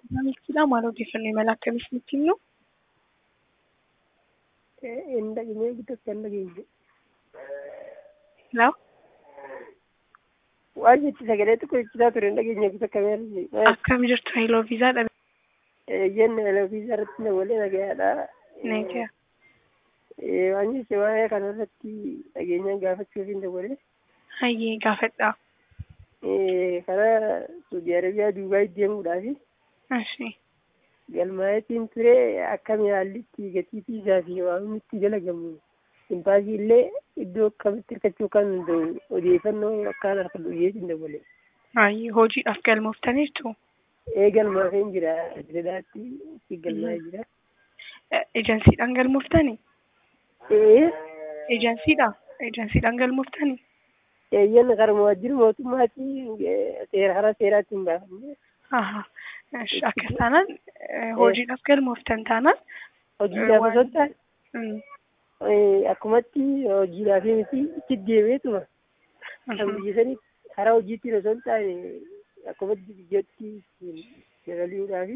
Maamilchiidhaa maal odeeffannoo imala akkamii isinitti himnu? Hin dhaqnee bitatti hin dhageenye. Laa Waan jechi sagalee tokko jechaa ture hin dhageenye bisa kamii akkam jirtu hailoo viizaa dhabe Ejjenni eleviizyaa irratti na walee nagayaadha. Nagaa. Waan jechi waa'ee kana irratti dhageenyaan gaafachuuf hin dawwalee. Hayyee gaafadhaa. Karaa Saudi Arabiyaa Duubaay deemuudhaafi Ashee. galmaayetiin ture akkami haallitti gatii fiizaa fi waan itti dalagamu impaasii illee iddoo akkamitti hirkachuu kan danda'u odeeffannoo akkaan harka dhuyyeetiin dawwale. Hayyee hojiidhaaf galmooftaniirtu. Ee galmaafeen jira jedhaatti itti galmaa'ee jira. Ejansiidhaan galmooftanii? Ee Ejansiidha. Ejansiidhaan galmooftanii? eeyyan karuma wajjin mootummaatti seera hara seeraatti hin baafamne. Aha. Ash, Akkas taanaan eh, hojiidhaaf galmooftan taanaan Hojiidhaaf osoo hin taane mm, akkumatti hojiidhaaf miti itti deemeetuma kan mhm. biyya sanii karaa hojiitti osoo hin taane akkumatti biyyatti dabaliidhaafi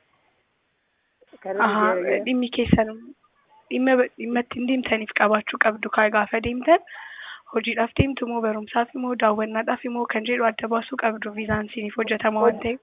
karaa Aha, biyya dhimmi keessan dhimma dhimma ittiin deemtaniif qabaachuu qabdu kaa gaafa deemtan hojiidhaaf deemtu moo barumsaaf moo daawwannaadhaaf moo kan jedhu adda baasuu qabdu viizaan isiniif hojjetama waan ta'eef.